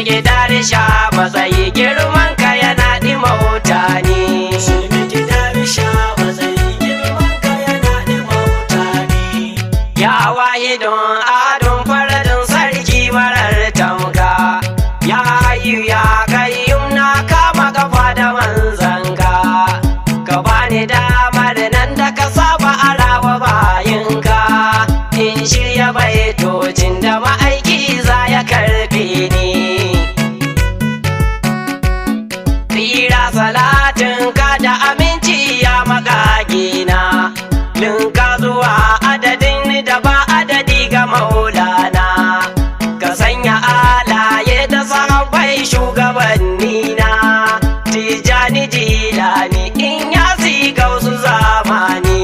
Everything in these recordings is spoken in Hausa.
gidar sha matsayi girman ka yana ɗima mutane Shirme gidar sha matsayi girman ka yana ɗima mutane. ya wahidun adon faradin sarki marar tamka ya hayu ya kayyum na kama kafa da manzanka ka bani damar nan da ka saba arawa bayinka in shirya baitocin da ma'aiki za ya karfe ni Tsira salatin ka da aminci ya magagina Linka zuwa adadin da ba adadi ga maulana Ka sanya alaye da sahabbai shugabannina Tijani jilani in ya siga wasu zamani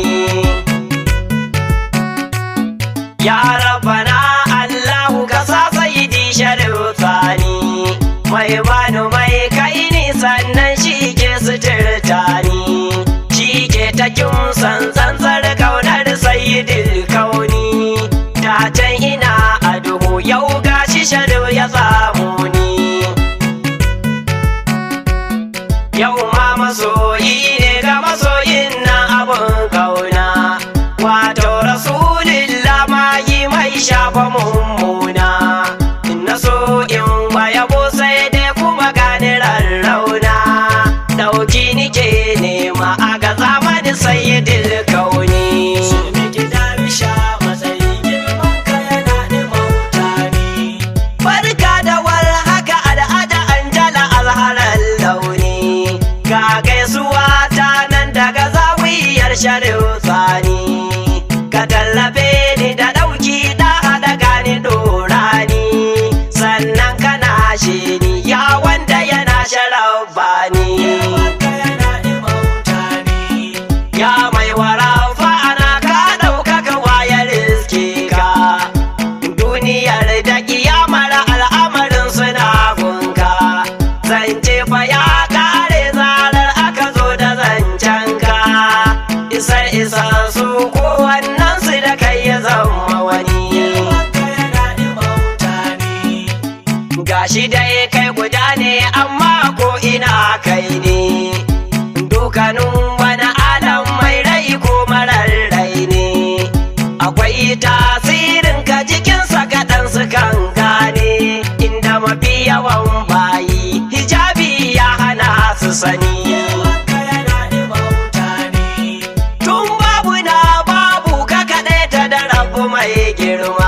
Ya rabbana Allahu ka sa sayidi sharif tsani Mai bani mai kai ni sannan shi ke suturta ni Shi ke ta kimsan tsantsar kaunar sayidil kauni Da can ina a duhu yau gashi sharif ya samu ni Yau ma masoyi ne ga masoyin na abun kauna Wato rasulillah ma yi mai shafa mummuna Na so in yabo sai dai kuma gani rarrauna Dauki nike nema a ga zamanin sayyidil kauni Shirme gidar sha matsayi girman ka yana ɗima mutane. Barka da war haka al'ada Anjala azharar launi Ga gaisuwa ta nan daga zawiyar sharif tsani Ka tallafe ni da ɗauki da haɗa gani dorani Sannan kana shi ni ya wanda yana sharabani Girman ka yana ɗima mutane. Ya mai warafa ana ka ɗaukaka wayar riske ka Duniyar da kiyamar al'amarin suna gunka Zance fa ya kare zarar aka zo da zancen ka Isar isa su kowannen su da kai ya zama wani Girman ka yana ɗima mutane. gashi dai kai guda ne amma ko ina kai ne dukanin wani alam mai rai ko marar rai ne akwai tasirin ka jikinsa kaɗan su kan gane inda mafi yawan bayi hijabi ya hana su sani Girman ka yana ɗima mutane. Tun babu na babu ka kaɗai ta da rabu mai girma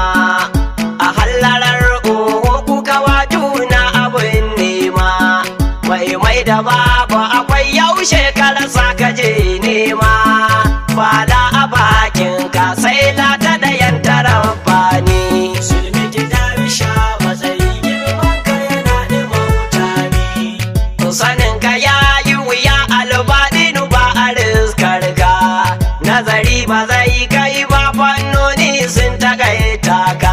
A hallarar oho kuka wa juna abin nema Mai mai da babu akwai yaushe ka rasa ka je nema Fada a bakin ka sai lata da yantara bani Shirme gidar sha matsayi girman ka yana ɗima mutane. sanin ka ya yi wuya albaɗinu ba a riskar ka nazari ba zai kai ba fannoni sun takaita ka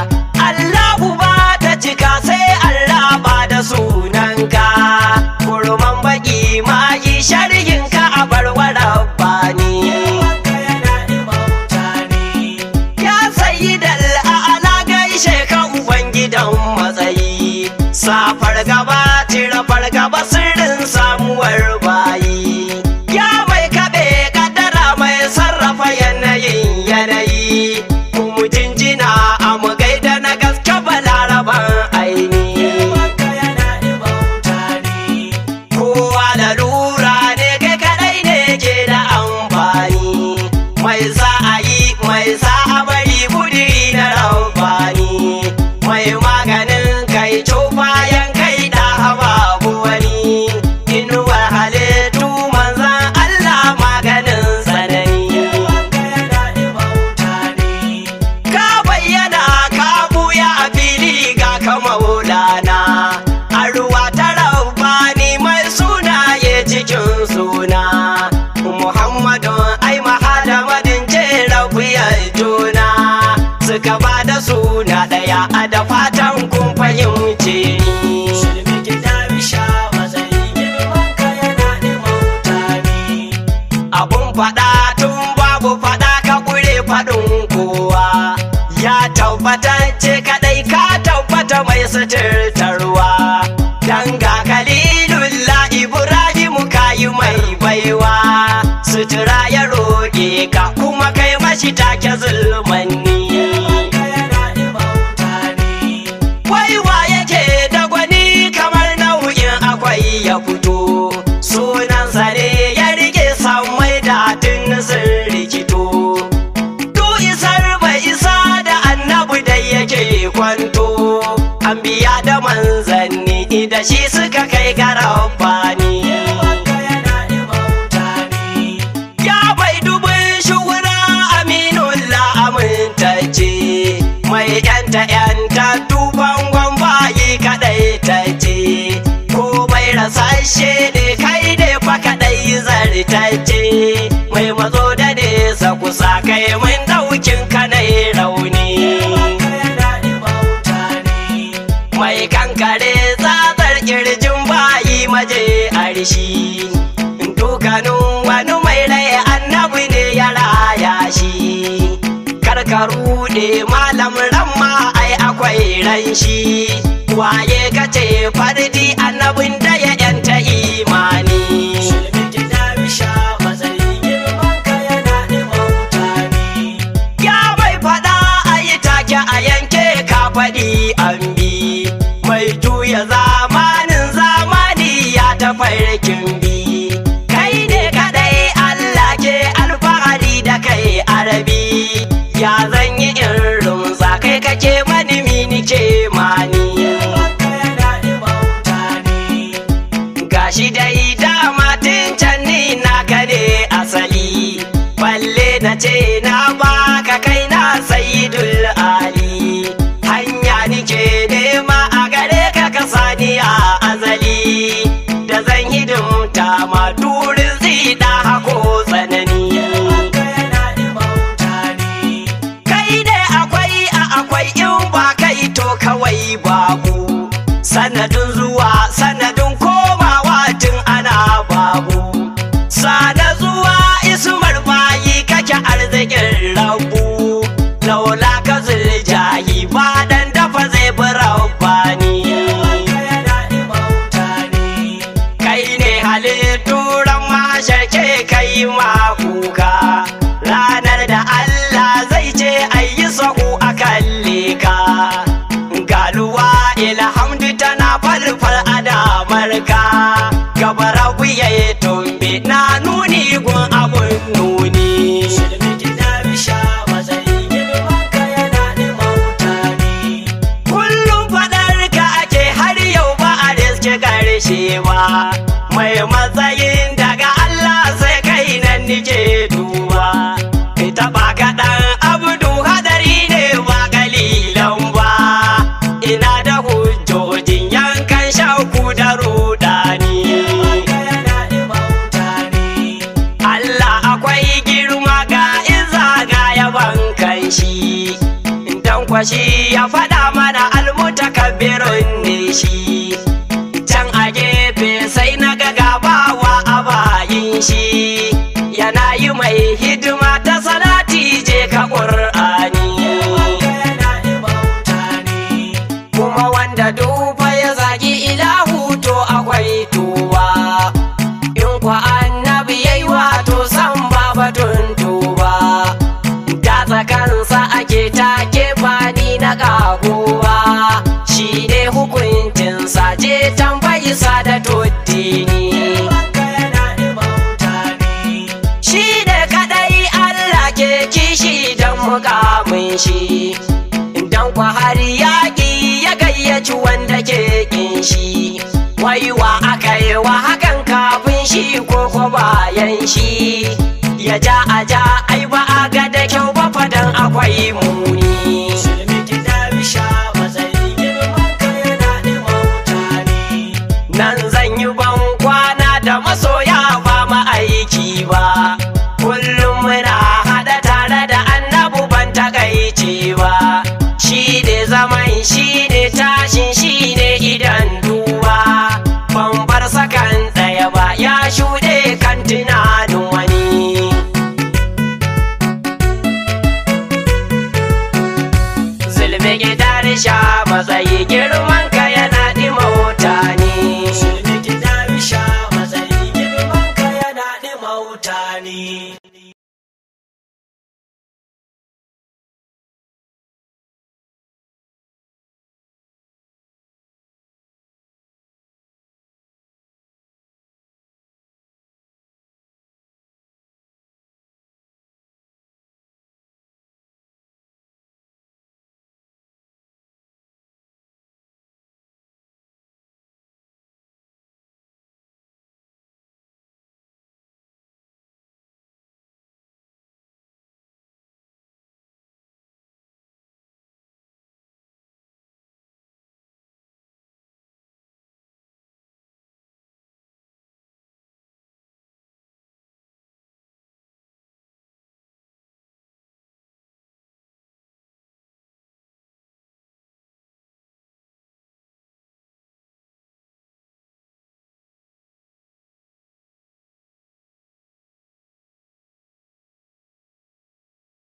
Allahu ba ta cika sai Allah ba da sunanka kurman baki ma yi sharhin ka a barwara bani Girman ka yana ɗima mutane. Ya sayi ala gaishe ka Ubangidan matsayi, safar gaba tira fargaba sirrin samuwar bayi. Ya mai kaɓe kadara mai sarrafa yanayin yanayi, mu jinjina a mu gaida na gaske balaraban aini. Girman ka yana ɗima mutane. Kowa da lura ne kai kadai ne ke da amfani Mai sa a yi mai sa a bari budiri na ramfani Mai maganin kai bayan kai da babu wani Inuwar halittu manzan Allah maganin tsanani Girman ka yana ɗima mutane. Ka bayyana ka buya a fili ga ka maulana A ruwa ta rabbani mai sunaye cikin suna Muhammadu ai mahadamadin ce rabiyar juna Suka ba da suna ɗaya a da fatan kun fahimce ni Shirme gidar sha matsayi girman ka yana ɗima mutane. abun faɗa tun babu faɗa ka ƙure faɗin kowa ya tabbatance kaɗai ka tabbata mai suturtarwa take zulmanni Girmanka yana ɗimauta ni. Waiwa yake da gwani kamar nau'in akwai ya fito sunansa ne ya rike samai da tun sun rikito Du isar bai isa da annabi da yake kwanto an biya da manzanni da shi suka kai ga rabbani Girmanka yana ɗimauta ni. Ya bai dubin shuhura aminullah amintacce mai yanta yanta duban bayi kadai ta ce ko bai rasashe ne kai ne fa kadai zartacce mai matso da nesa kusa kai mun daukin kanai rauni Girmanka yana ɗimauta ni. mai kankare tsatsar kirjin bayi maje arshi dukanin wani mai rai annabi ne ya raya shi karkaru ne malam ramma ai akwai ran shi waye kace fardi annabin da ya yanta imani Shilmiti na bisha matsayi girmanka yana ɗimauta ni. Ya bai faɗa a yi take a yanke ka faɗi an bi mai juya zamanin zamani ya ta farkin bi kai ne kadai Allah ke alfahari da kai arabi ya zan yi irin za kai kake mani mini ke mani Girmanka yana ɗimauta ni. gashi dai dama tun can ni naka ne asali balle na ce na baka kai na sayidul ali hanya nike nema a gare ka ka sani a azali da zan hidimta ma turin zida hako tsanani Girmanka yana ɗimauta ni. kai ne akwai a akwai in ba kai to kawai babu sanadin zuwa sanadin komawa tun ana babu sana zuwa ismar bayi kake arzikin rabu laula ka zuljahi ba dan dafa zai bi rabbani Girmanka yana ɗimauta ni. kai ne halitturan masharke kai ma kuka ranar da Allah zai ce ayi sahu a kalle ka galuwa ilhamdu tana falfal a damarka gabara wuya tumbe na nuni gun abun nuni Shilmiti na bisha matsayi girmanka yana ɗimauta ni. kullum faɗar ka ake har yau ba a riske ƙarshe ba mai matsayin daga Allah sai kai nan nike duba ita ba kaɗan abdu hadari ne ba kalilan ba ina da hujjojin yankan shauku da rudani Girmanka yana ɗimauta ni. Allah akwai girma ga iza ga yaban kan shi dan kwashi ya faɗa mana almutakabbirun ne shi can a gefe sai na ga gabawa a bayin shi yana yi mai hidima ta salati je ka ƙur'ani Girmanka yana ɗimauta ni. kuma wanda dufa ya zagi ilahu to akwai tuwa in kwa annabi yayi wato san ba batun tuba da tsakansa ake take fani na kagowa shi ne hukuncinsa je tambayi sa da tuddini Girmanka yana ɗimauta ni. shi ne kadai Allah ke kishi don mukamin shi don kwa har yaƙi ya gayyaci wanda ke kin shi waiwa aka yi wa hakan kafin shi ko ko bayan shi ya ja a ja ai ba a ga da kyau ba fadan akwai muni Shilmiti na bisha matsayi girmanka yana ɗimauta ni. nan zan yi ban kwana da masoya ba ma'aiki ba kullum muna haɗa tare da annabu ban takaici ba shi ne zaman shi